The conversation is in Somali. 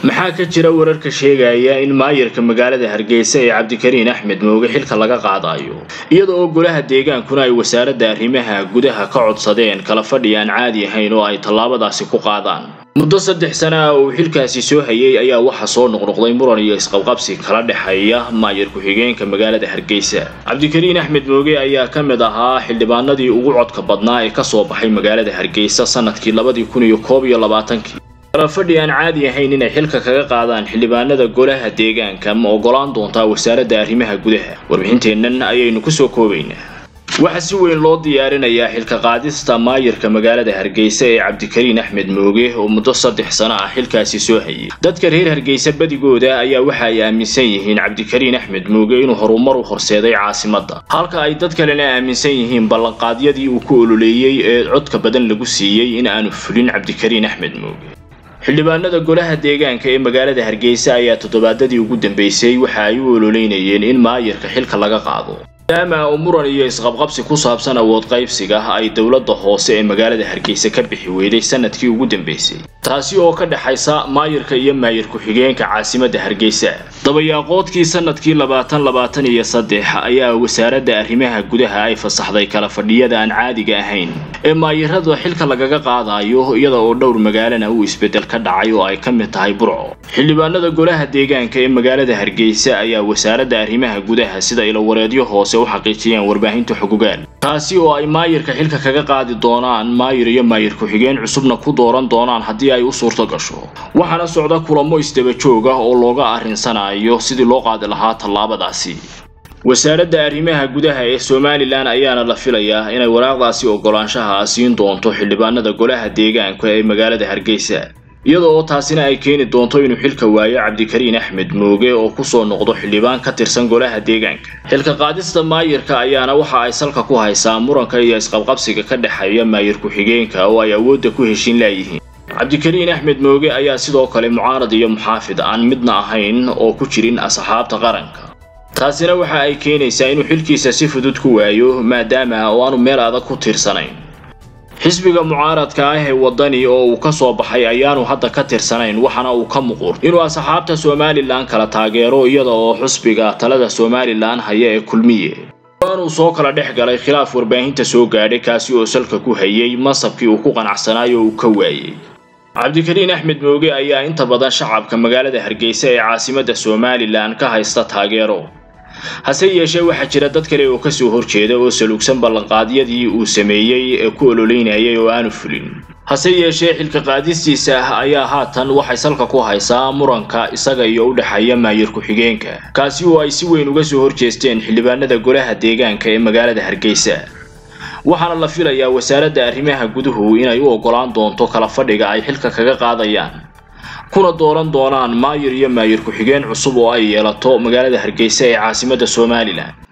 maxaa ka jira wararka sheegaya in maayirka magaalada hargeysa ee cabdikariin axmed mooge xilka laga qaadayo iyada oo golaha deegaankuna ay wasaaradda arrimaha gudaha ka codsadeen kala fadhi aan caadi ahayn oo ay tallaabadaasi ku qaadaan muddo saddex sana ah oo uu xilkaasi soo hayay ayaa waxaa soo noqnoqday muran iyo isqabqabsi kala dhexeeya maayir ku-xigeenka magaalada hargeysa cabdikariin axmed mooge ayaa ka mid ahaa xildhibaanadii ugu codka badnaa ee kasoo baxay magaalada hargeysa sanadkii labadii kun iyo koob iyo labaatankii kalafadhi aan caadi ahayn inay xilka kaga qaadaan xildhibaanada golaha deegaanka ma ogolaan doontaa wasaaradda arrimaha gudaha warbixinteennan ayaynu kusoo koobaynaa waxaa si weyn loo diyaarinayaa xilka qaadista maayirka magaalada hargeysa ee cabdikariin axmed mooge oo muddo saddex sano ah xilkaasi soo hayay dadka reer hargeysa badigooda ayaa waxa ay aaminsan yihiin cabdikariin axmed mooge inuu horumar u horseeday caasimadda halka ay dad kalena aaminsan yihiin ballanqaadyadii uu ku ololeeyey ee codka badan lagu siiyey in aanu fulin cabdikariin axmed mooge xildhibaanada golaha deegaanka ee magaalada hargeysa ayaa toddobaadadii ugu dambeysay waxa ay u ololeynayeen in maayirka xilka laga qaado maadaama uu muran iyo isqabqabsi ku saabsan awood qaybsiga ay dowladda hoose ee magaalada hargeysa ka bixi weyday sanadkii ugu dambeysay taasi oo ka dhexaysa maayirka iyo maayir ku-xigeenka caasimadda hargeysa dabayaaqoodkii sanadkii labaatan labaatan iyo saddex ayaa wasaaradda arrimaha gudaha ay fasaxday kala fadhiyada aan caadiga ahayn ee maayirada xilka lagaga qaadayo iyada oo dhowr magaalana uu isbeddel ka dhacay oo ay ka mid tahay burco xildhibaanada golaha deegaanka ee magaalada hargeysa ayaa wasaaradda arrimaha gudaha sida ilowareedyo hoose u xaqiijiyeen warbaahinta xogogaal taasi oo ay maayirka xilka kaga qaadi doonaan maayir iyo maayir ku-xigeen cusubna ku dooran doonaan haddii ay u suurto gasho waxaana socda kulamo isdaba joog ah oo looga arrinsanayo sidii loo qaadi lahaa tallaabadaasi wasaaradda arrimaha gudaha ee somalilan ayaana la filayaa inay waraaqdaasi ogolaanshaha siin doonto xildhibaanada golaha deegaanka ee magaalada hargeysa iyada oo taasina ay keeni doonto inuu xilka waayo cabdikariin axmed mooge oo kusoo noqdo xildhibaan ka tirsan golaha deegaanka xilka qaadista maayirka ayaana waxa ay salka ku haysaa muranka iyo isqabqabsiga ka dhexeeya maayir ku-xigeenka oo ay awoodda ku heshin laayihiin cabdikariin axmed mooge ayaa sidoo kale mucaarad iyo muxaafid aan midna ahayn oo ku jirin asxaabta qaranka taasina waxa ay keenaysaa inuu xilkiisa si fudud ku waayo maadaama oo aanu meel adag ku tirsanayn xisbiga mucaaradka ah ee waddani oo uu ka soo baxay ayaanu hadda ka tirsanayn waxaana uu ka muqur inuu asxaabta somalilan kala taageero iyada oo xusbiga talada somalilan haya ee kulmiye waanuu soo kala dhex galay khilaaf warbaahinta soo gaadhay kaasi oo salka ku hayay masabkii uu ku qanacsanayo uu ka waayey cabdikariin axmed mooge ayaa inta badan shacabka magaalada hargeysa ee caasimadda somalilan ka haysta taageero hase yeeshee waxaa jira dad kale oo kasoo horjeeda oo saluugsan ballanqaadyadii uu sameeyey ee ku ololeynayay oo aanu fulin hase yeeshee xilka qaadistiisa ah ayaa haatan waxay salka ku haysaa muranka isaga iyo u dhexeeya maayir ku-xigeenka kaasi oo ay si weyn uga soo horjeesteen xildhibaanada golaha deegaanka ee magaalada hargeysa waxaana la filayaa wasaaradda arrimaha guduhu inay u ogolaan doonto kala fadhiga ay xilka kaga qaadayaan kuna dooran doonaan maayir iyo maayir ku-xigeen cusub oo ay yeelato magaalada hargeysa ee caasimadda somalilan